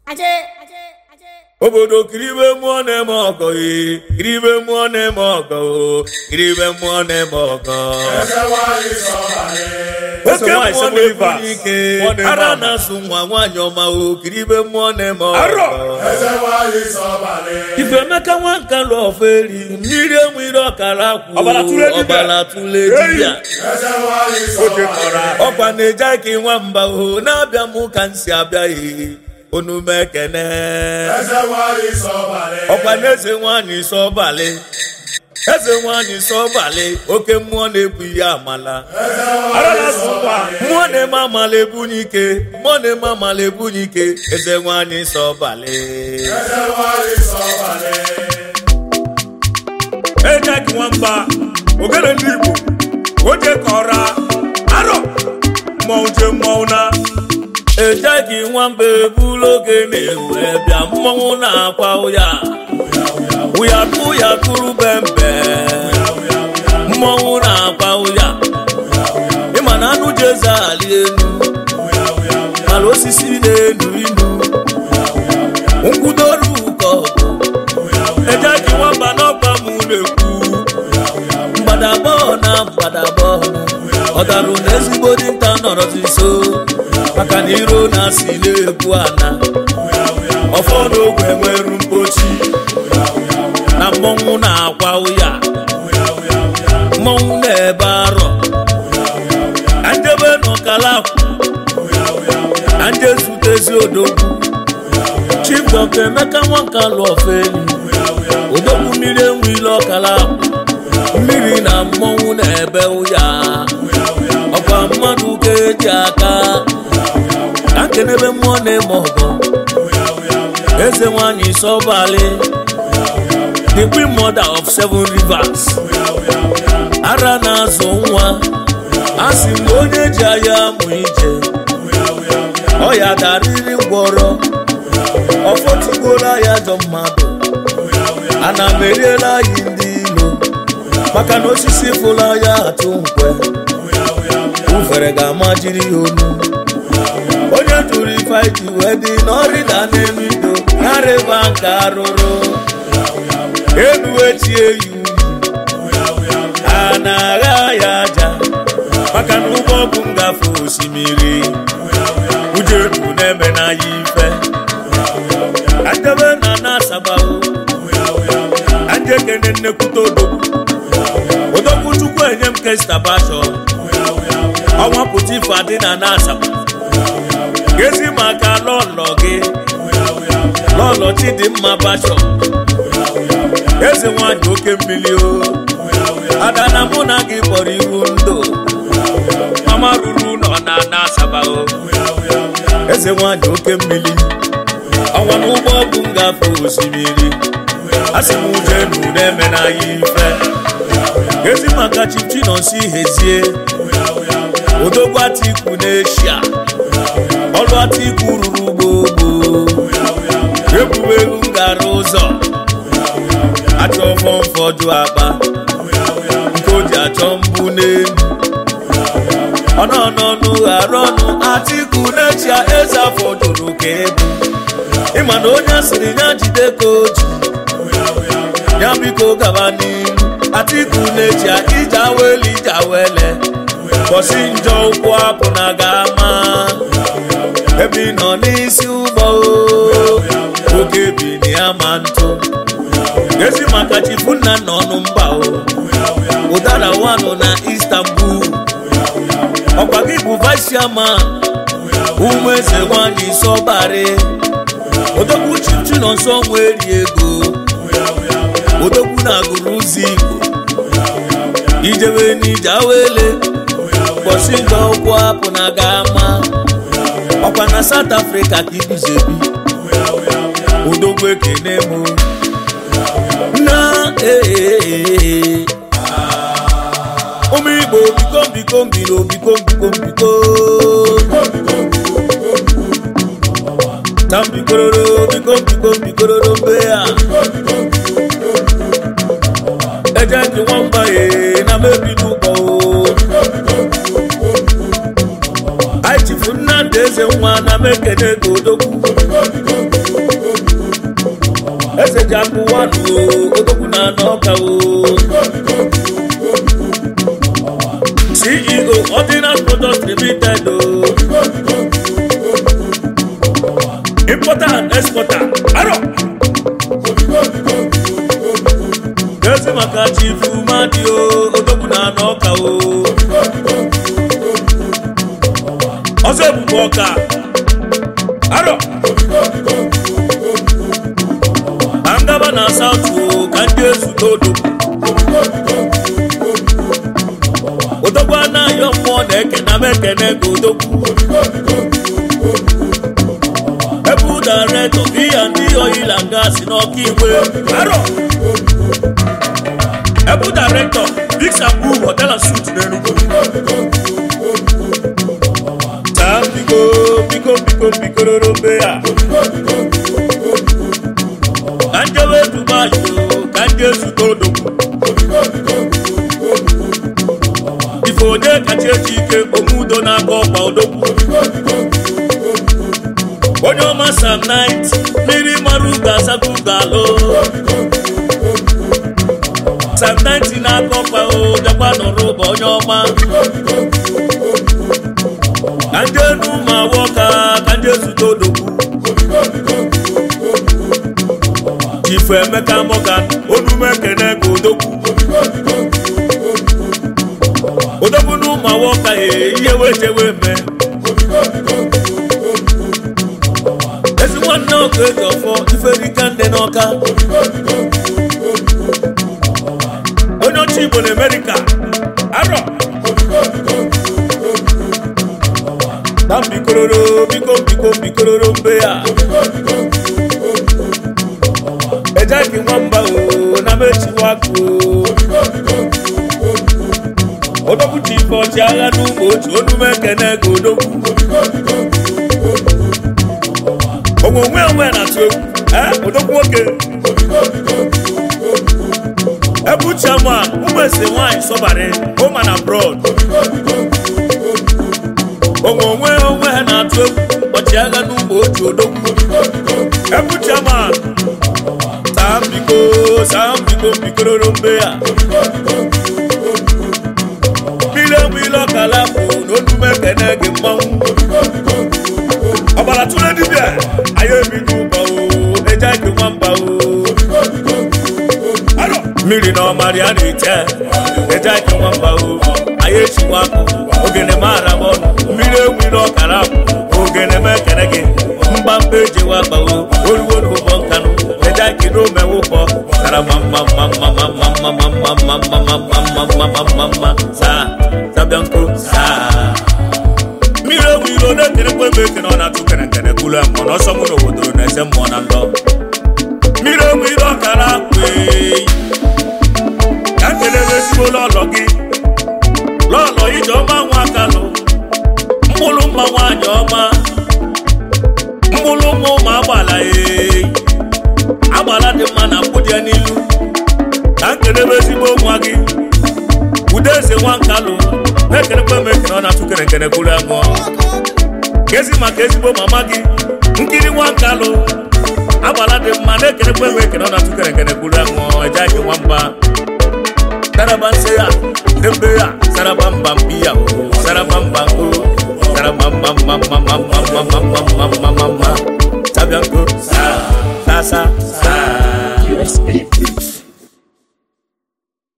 obodo kiribe mmụọ na-eme ọgọ ee kiribe mmụọ na-eme ọgọ o kiribe mmụọ na-eme ọgọ oke mmụọ na-ebu ike ara na-asụ nwa nwaanyị ọma o kiribe mmụọ na-eme ọgọ ifemeka nwanka lụ ọfọ eri mmiri enwere ọkara akwụ Ọbara tụle dibịa. ọbara tụle dibịa ọkwa na-eje aka nwamba o na-abịa m ka m si abịaghị onume ekene ọkwa na eze nwanyị sọbalị eze nwanyị sọbalị oke mmụọ na-ebu ihe amala mmụọ na-eme amala ebunye ike mmụọ na-eme amala ebunye ike eze nwanyị sọbalị ejeki nwamba ogene ndị igbo oje kọra arọ mmọnwụ je mmọnwụ na ejeghị nwamba ebulu oge na-ewe bịa mmọnwụ na-akwa ụya ụya kụ ya kụrụ bembe mmọnwụ na-akwa ụya ịma na anụ ji eze ali elu ala osisi na-enu inu nkwudoru ụkọ ejeghị nwamba n'ọgba m na-ekwu mgbadabọ na mgbadabọ ọ darụ na ezigbo dinta nọrọzi nso maka na iro na-asị na-ebu ana ọfọ n'ogwe nweru mpochi na mmọnwụ na-akwa ụya mmọnwụ na-ebe arọ ka njebe n'ọkala ka nje zutezi odogwu chief dọkta emeka nwanka lụ ọfọ elu odogwu mmiri enwe ile ọkala mmiri na mmọnwụ na-ebe ụya ọkwa mmadụ ka eji aka ka nkenebe mmụọ na-eme ọgọ eze nwanyị sọbalị the queen mother of seven rivers ara na-azụ nwa a sị m na onye ji anya amụ ije ọya darịrị ngwọrọ ọfọtụgbola ya jọ mmadụ ana m eriela anyị ndị ilo maka na osisi fụla ya atụ nkwe ufere ga-ama jiri ya onu onye tụrụ ife ji wee dị n'ọrịda n'elu ido narịba nke arụrụ elu echie ya uyi a na-agha ya aja maka na ụgbọ bụ ngafe osimiri ujeru na-eme n'anya ife adebe na na-asabawo ajekene nnekwute odogwu odogwu chukwu enye m kestabasho ọnwa pụta ife adị na na-asaba gezi maka lọlọ gị lọlọ chidimma basho eze nwanyị oke mmiri o ada na mụ na gị kpọrọ ihu ndụ mama ruru nọ na na-asaba o eze nwanyị oke mmiri ọnwa n'ụgbọ bụ ngafe osimiri asị m uje nu na-eme n'anya ife ezi maka chichi nọ nsi hezie odogwu atiku n'eshia ọlụ atiku ruru gbogbo egwuregwu ngara ụzọ achọ fọmfọdụ akpa nke o ji achọ mbụ n'elu ọnọnọnụ ghara ọnụ atiku n'echia eze afọ jụrụ ka ebu ịma na onye asịrị ya jide ka oji ya biko gaba n'ihu atiku na-eji ije awele ije awele bọsi njọ ụkwụ apụ na ga-ama ebe ị nọ n'isi ụgbọ o, oge bi na ya ma ntụ ezi maka chifu nna nna ọnụ mba o ụdara wanụ na istanbul ọkwa gị bụ vice chairman ụmụ eze nwanyị sọbarị odogwu chichi nọ nsọ nwa eri ego odogwu na-agụrụ ụzọ igbo ijebe n'ije awele ụbọchị njọ ụkwụ apụ na ga-ama ọkwa na south africa ka iguzebi odogwu ekene m na ee ụmụ igbo biko biko mbilo biko biko biko na mbikororo biko biko mbikororo mbe ya eje ndị nwamba ye na mebido ụgbọ anyị chifu nnamdị eze nwa na mekene ka odogwu eji akụ wanụ odogwu na n'ọka o ceo ordinary products limited o importer and exporter aro ezi maka chifu madi o odogwu na n'ọka o ọzọ ebube ọka aro ka ngaba na saụt o ka ndị ezute odogwu odogwu anaghị mmụọ na-ekene m ekene ka odogwu ebu daretọ biya ndị oyila nga si n'ọka igwe aro ebu daretọ bigsabu hotel and suit n'enugwu taa biko biko biko bikororo mbe ya ka njewe dubai o ka ndị ezute odogwu ife onye kacha eji ike omudo n'aka ọkwa odogwu onye ọma sam nit mmiri mara ugo asago ugo alụ sam nit n'aka ọkwa o bịakwa nọrọ ụba onye ọma ka ndị enu ma awọ ka ka ndị ezute odogwu chifu emeka morgan onume ekene ka odogwu odogwu na ụmụ awọ ka ihe wejewe eme ezi nwanne ọkụ eji ọfọ iferika ndị n'ọka onye ọcha igbo na amerịka arọ na mbikororo biko biko bikororo mbe ya ejeki nwamba o na mechiwakụ odogwu ji ife ọchịagha n'ụmụ otu onume ekene ka odogwu onwe onwe onwe na-atụ egwu ee odogwu nwoke ebu chairman ụmụ ese nwanyị sọbara home and abroad onwe onwe onwe ha na-atụ egwu ọchịagha n'ụmụ otu odogwu ebu chairman saa mbiko saa mbiko mbikororo mbe ya mmiri enwe ile ọkala bụ na onume ekene gị mmanwụ ọbara tụrụ dibịa anyị ebido ụba o eje ike nwamba o Aro! mmiri na ọmarị a na-eche eje ike nwamba o anyị echikwa akụ ogene mara m ọnụ mmiri enwe ile ọkara bụ ogene m ekene gị mgbamba ejewa akpawo oruwo n'ụgbọ nkanụ eje ike n'omewe ụkpọ kara ma mma mma mma mma mma mma mma mma mma mma mma mma mma mma mma saa sabịa nkụ saa mmiri ewu iro na-ekene kwe ebe ekene ọ na-atụ kene kene kulu mmụọ n'ọsọ mụ n'obodo na-ese mmụọ na ndọ mmiri ewu iro ọkara kwe ka kelere ezigbo lọlọ gị lọlọ ije ọma nwa akalụ mkpụrụ mma nwaanyị ọma mkpụrụ mma ụmụ agbala ee agbala dị mma na mkpụdị ya n'ilu ka nkelebe ezigbo nwa gị ude eze nwa nkalụ na-ekenekwa m ekene ọ na-atụ kene kene kwuru amụọ kezi maka ezigbo mama gị nkiri nwa nkalụ agbala dị mma na-ekenekwa m ekene ọ na-atụ kene kene kwuru amụọ eje ake nwamba saraba nse ya dembe ya saraba mba mbi ya o saraba mba o saraba mba mba mba mba mba mba mba mba mba mba mba sabia nko sa sa sa